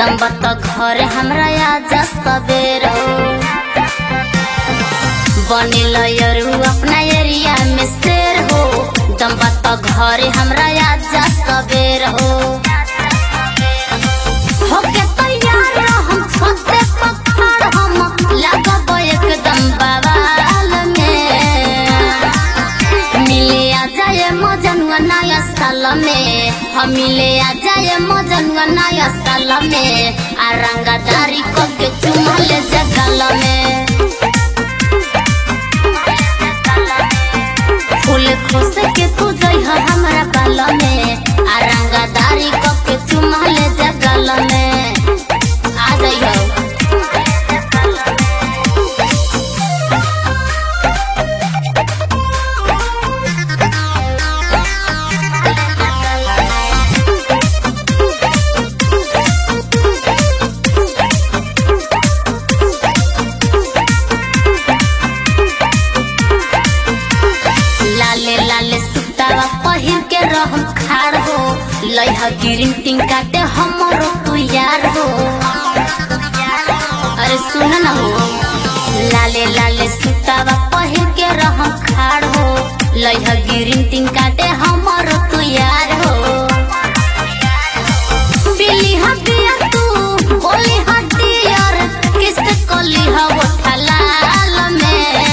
दम बत घर हमरा आजा सबेर हो बनिल यरू अपना एरिया में शेर हो दम बत घर हमरा आजा सबेर हो होके तैयार हम छते पकड़ हम लगब एकदम बवाल में मिले आ जाए मजनुआ नया साल में हम मिले आ जाए मजनुआ नया साल में आ रंगादारी को के चुमल जगल में फूल खोस के तू जइह हमरा बाल में आ रंगादारी को के चुमल जगल में आ जइह लाले लाले सुतावा पहिर के रहम खार हो लइहा गिरिन टिंग काटे हमरो तू यार हो अरे सुन न हो लाले लाले सुतावा पहिर के रहम खार हो लइहा गिरिन टिंग काटे हमरो तू यार हो बिली हटिया तू बोली हटियर किस्त कोली हो ठलाल में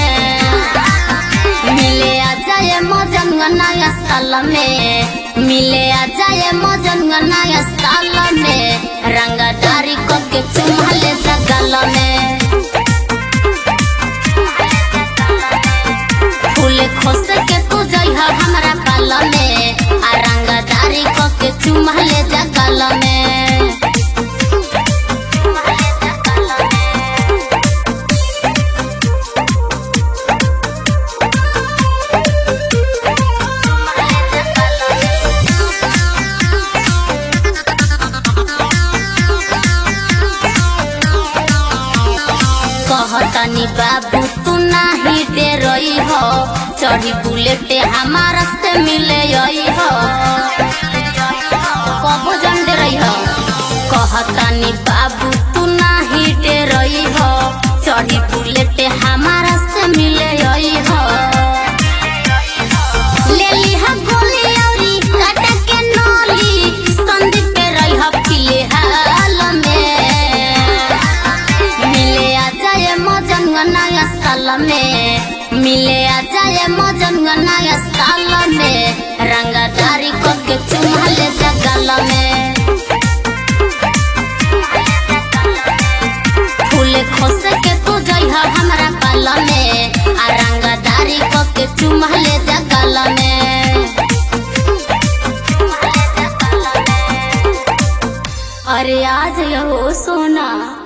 मिले आ जाए मजनुआ नया साल में मिले आ जाए मजनुआ नया साल में रंगदारी को के चुमले जगल में फूल खोस के तू जइह हमरा पाल में आ रंगदारी को के चुमले जगल में कहतनी बाबू तू नाही दे रही हो चढ़ी बुलेट हमारा से मिले आई हो कबो जन दे रही हो कहतनी बाबू तू नाही दे रही हो चढ़ी बुलेट हमारा से मिले आई हो ले ली हा गोली औरी काटा के नली संदीप पे रही हो फिलहाल में मिले आ जाए मजनुआ नया साल में मिले आ जाए मजनुआ नया साल में रंगदारी को के चुमले जगल में फूल खोस के तू जइह हमरा पाल में आ रंगदारी को के चुमले जगल में अरे आज हो सोना